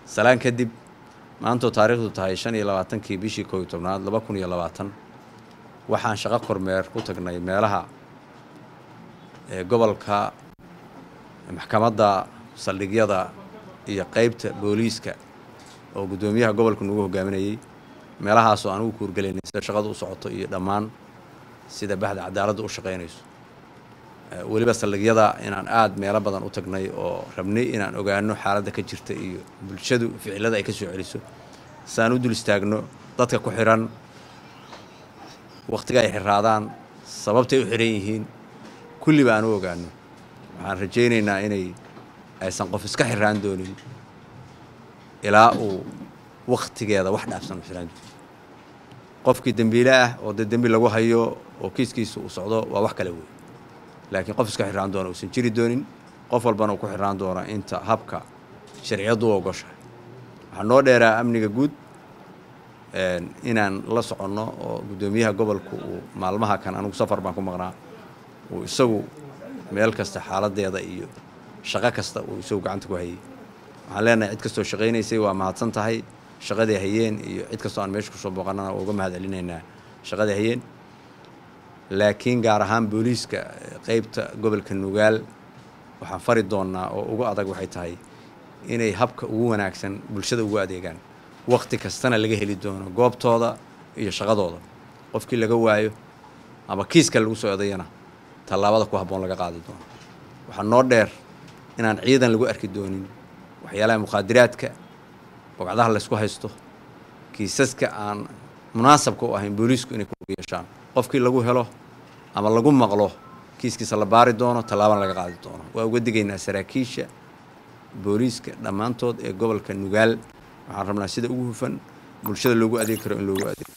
salaan kadib maantoo taariikhdu tahay shan iyo labaatankii bishii koob iyo tobnaad laba kun iyo labaatan waxaan shaqo kormeer ku tagnay meelaha ee gobolka maxkamadda saldhigyada iyo qeybta booliiska oo guddoomiyaha gobolka nagu hogaaminayey meelahaasoo aan ugu kuurgelaynay sida shaqadu u socoto iyo dhammaan sida bahda cadaaladda u shaqaynayso weliba saldhigyada inaan aada meelo badan u tagnay oo rabnay inaan ogaano xaaladda ka jirta iyo bulshadu ficilada ay ka soo celiso siaan u dul istaagno dadka ku xiran wakhtiga ay xiraadaan sababtay u xiran yihiin kulliba aan u ogaano waxaan rajaynaynaa inay aysan qof iska xiraan doonin ilaa uu wakhtigeeda wax dhaafsan u xiraan doonin qofkii dembiile ah oo dee dembi lagu hayo oo kiiskiisa uu socdo waa wax kale wey laakiin qof iska xiraan doona uusan jiri doonin qof walbana uu ku xiraan doona inta habka sharciyaddu u ogoshahay waxaa noo dheeraa amniga guud inaan la soconno oo guddoomiyaha gobolku uu maalmaha kan anugu safar baan ku maqnaa uu isagu meel kasta xaaladeeda iyo shaqo kasta uu isagu gacanta ku hayay waxaan leenahay cid kastoo shaqaynaysay waa mahadsan tahay shaqadii hayeen iyo cid kastoo aan meesha kusoo booqanana waa uga mahad celinaynaa shaqadii hayeen laakiin gaar ahaan booliiska qeybta gobolka nugaal waxaan fari doonnaa oo ugu adag waxay tahay inay habka ugu wanaagsan bulshada ugu adeegaan wakhti kastana laga heli doono goobtooda iyo shaqadooda qofkii laga waayo ama kiiska lagu soo odayana tallaabada ku habboon laga qaadi doono waxaa noo dheer inaan ciidan lagu arki doonin waxyaalaha mukhaadiraadka bogcadaha laysku haysto kiisaska aan munaasabka u ahayn booliisku inay ku yeeshaan qofkii lagu helo ama lagu maqlo kiiskiisa la baari doono tallaabana laga qaadi doono waa uga digaynaa saraakiisha booliiska dhammaantood ee gobolka nugaal waxaan rabnaa sida ugu hufan bulshada loogu adeegi karo in loogu adeego